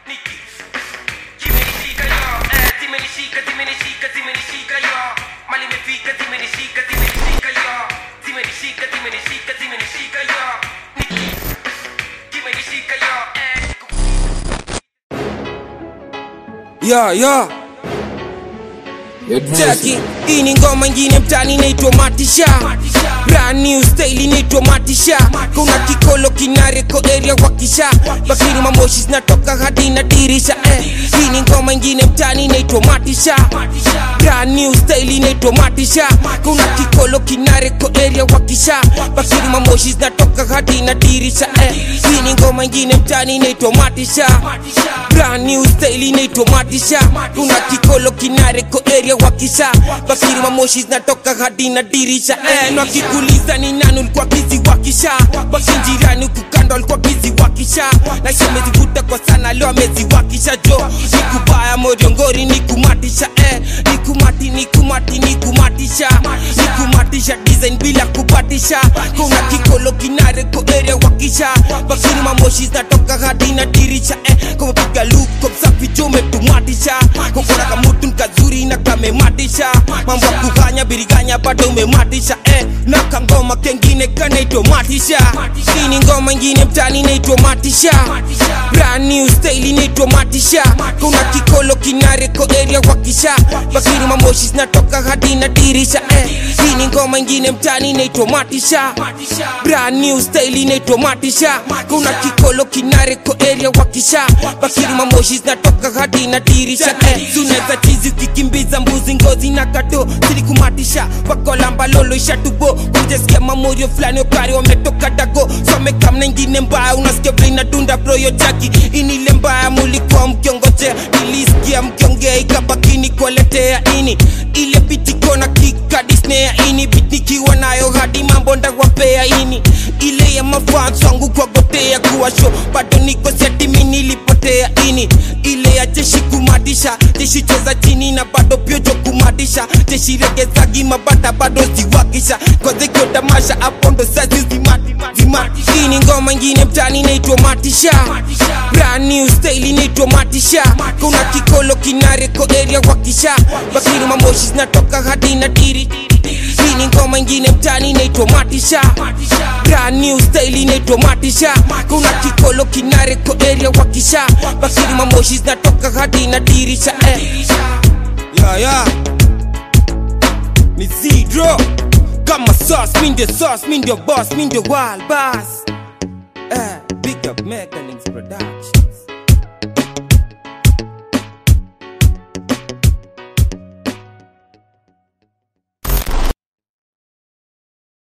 Niki. Zimenishika yo, eh, zimenishika, zimenishika, zimenishika yo. Mali imefika, zimenishika, zimenishika yo. Zimenishika, zimenishika, zimenishika yo. Niki. Zimenishika yo, eh. ya ya Jackie, hii ni ngoma ingine mtani inaitwa Matisha Brand new style inaitwa Matisha Kuna kikolo kinareko area wakisha Bakiri mamoshi zinatoka hadi na dirisha eh. Hii ni ngoma ingine mtani inaitwa Matisha Brand new style inaitwa Matisha Kuna kikolo kinareko area wakisha Bakiri mamoshi zinatoka hadi na dirisha eh. Hii ni ngoma ingine mtani inaitwa Matisha Brand new style inaitwa Matisha Kuna kikolo kinareko area wakisha Bakiri mamoshi zinatoka hadi na dirisha eh. Na wakikuliza ni nani ulikuwa bizi wakisha Bakinjirani kukando alikuwa bizi wakisha Na shemezivuta kwa sana leo amezi wakisha jo Nikubaya moriongori nikumatisha eh. Nikumati nikumati nikumatisha Nikumatisha design bila kupatisha Kuna kikolo kinareko area wakisha Bakiri mamoshi zinatoka hadi na dirisha eh. Kumepiga luko msafi jo umetumatisha Kokora kamutu nkazuri na kamematisha Mambo ya kuganya biriganya bado umematisha eh. Na kangoma kengine kanaitwa matisha Hii ni ngoma ingine mtani inaitwa matisha Brand new style inaitwa matisha Kuna kikolo kinareko area wakisha Bakiri mamoshi zinatoka hadi na dirisha eh. Hii ni ngoma ingine mtani inaitwa matisha Brand new style inaitwa matisha Kuna kikolo kinareko area wakisha Bakiri mamoshi zinatoka hadi na dirisha eh. Suneza chizi ukikimbiza mbuzi ngozi na kato silikumatisha wakolamba lolo ishatubo kujesikia mamorio fulani okari wametoka dago somekamna ingine mbaya unasikia vile inadunda broyo jaki inile mbaya mulikuwa mkiongojea nilisikia mkiongea ikabakini kuwaletea ini ile bitikona kikadisnea ini bitnikiwa nayo hadi mambo ndawapea ini ile ya mafans wangu kuwagotea kuwa show bado niko setimi nilipotea ini ile ya jeshi kumadisha jeshi cheza chini na bado pyojo kumadisha jeshi regezagi mabata bado ziwakisha kozekio tamasha hapo ndo sazi zimati zimati hii ni ngoma ingine mtani inaitwa matisha brand new style inaitwa matisha kuna kikolo kinareko area wakisha bakiri mamoshi zinatoka hadi na diri hii ni ngoma ingine mtani inaitwa matisha brand new style inaitwa matisha kuna kikolo kinareko area wakisha bakiri mamoshi zinatoka hadi na dirisha eh. ya ya ni zero kama sauce mi ndio sauce mi ndio boss mi ndio wild boss eh, big up Megalings Productions